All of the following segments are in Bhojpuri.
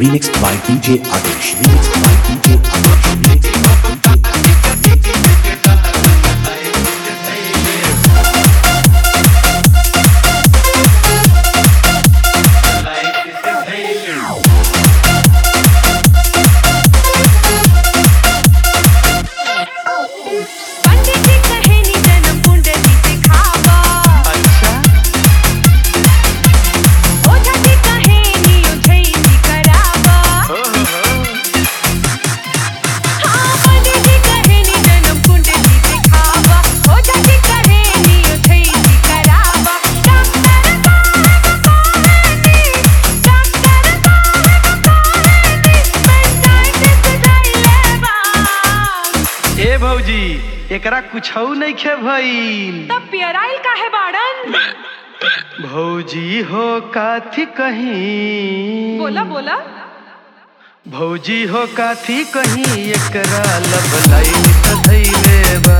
remixed by DJ Adesh. Remixed by DJ Adesh. Remixed by DJ पंडित जी कहे नी जन्म कुंडली दिखावा ओझा जी कहे नी उझैली करावा हाँ पंडित जी कहे नी जन्म कुंडली दिखावा ओझा जी कहे नी उझैली करावा डॉक्टर साहब कहे नी डॉक्टर साहब कहे नी पंचायत सुधाइले बा ए भौजी एकरा कुछौ नइखे भइल तब पियराइल काहे बाड़न भौजी हो काथी कहीं बोला बोला भौजी हो काथी कहीं एकरा लब लाइन त धैले बा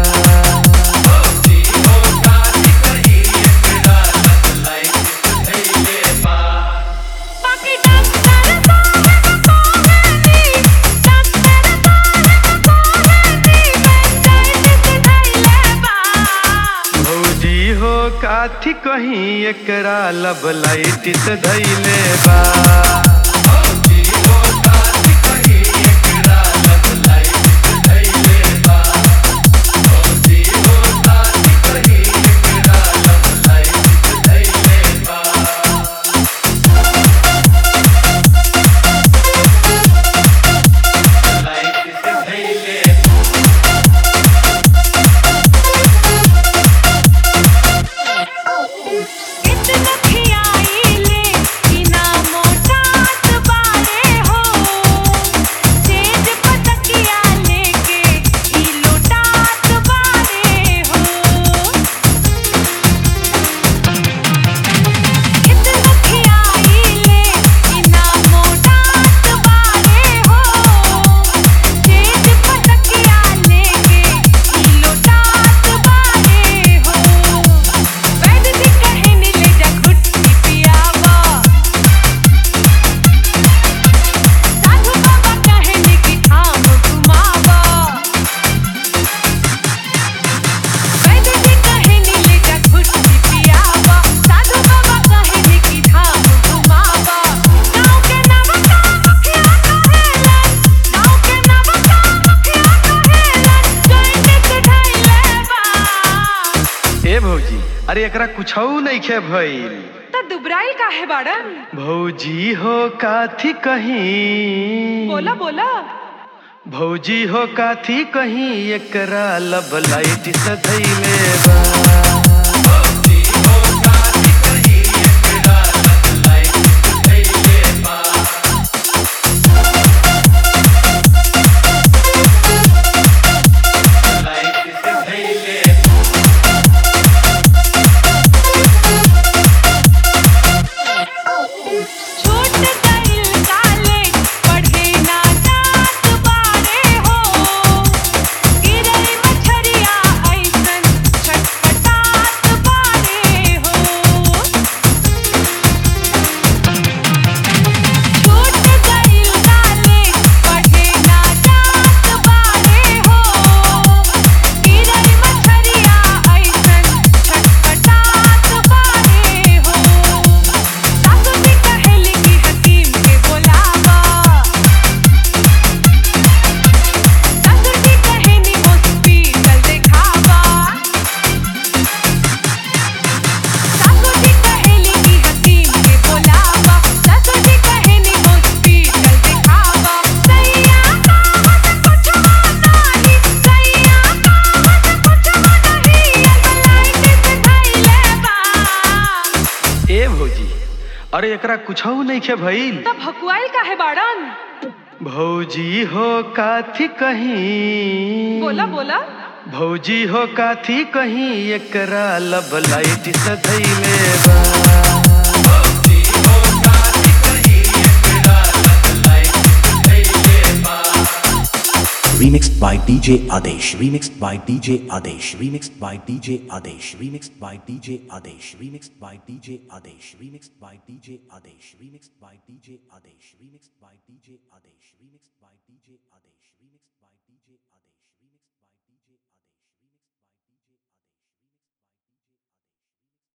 बाकी डॉक्टर साहब कहे नी डॉक्टर साहब कहे नी पंचायत सुधाइले बा भौजी हो काथी कहीं एकरा लब लाइट त धैले बा इतना खियाइले कि ना मोटात बारे हो तेज पतकिया लेके ई लोटात बारे हो इतना खियाइले कि ना मोटात बारे हो तेज पतकिया लेके ई लोटात बारे हो वैद्य जी कहे नी ले जा घुट्टी पियावा साधु बाबा कहे नी कि थाम घुमावा वैद्य जी कहे नी ले जा घुट्टी पियावा साधु बाबा कहे नी कि थाम घुमावा गाँव के नवका मुखिया कहेलन गाँव के नवका मुखिया कहेलन जॉइंट सुधाइले बा ए भौजी अरे एकरा कुछौ नइखे भइल त दुबराइल काहे बाड़न भौजी हो काथी कहीं बोला बोला भौजी हो काथी कहीं एकरा लब लाइट से धैले बा छूट गइल कॉलेज पढ़े ना जात बारे हो गिरई मछरिया ऐसन छटपटात बारे हो छूट गइल कॉलेज पढ़े ना जात बारे हो गिरई मछरिया ऐसन छटपटात बारे हो सासू जी कहेली कि हकीम के बोलावा सासू जी कहेनी हॉस्पिटल देखावा सासू जी कहेली कि हकीम के बोलावा सासू जी कहेनी हॉस्पिटल देखावा सैया कहत कुछ नहीं सैया कहत कुछ नहीं अल्लाह से धैले बा ए भौजी अरे एकरा कुछौ नइखे भइल तब भकुआइल काहे बाड़न भौजी हो काथी कहीं बोला बोला भौजी हो काथी कहीं एकरा लब लाइट से धैले बा remixed by DJ Adesh, remixed by DJ Adesh, remixed by DJ Adesh, remixed by DJ Adesh, remixed by DJ Adesh, remixed by DJ Adesh, remixed by DJ Adesh, remixed by DJ Adesh, remixed by DJ Adesh, remixed by DJ Adesh.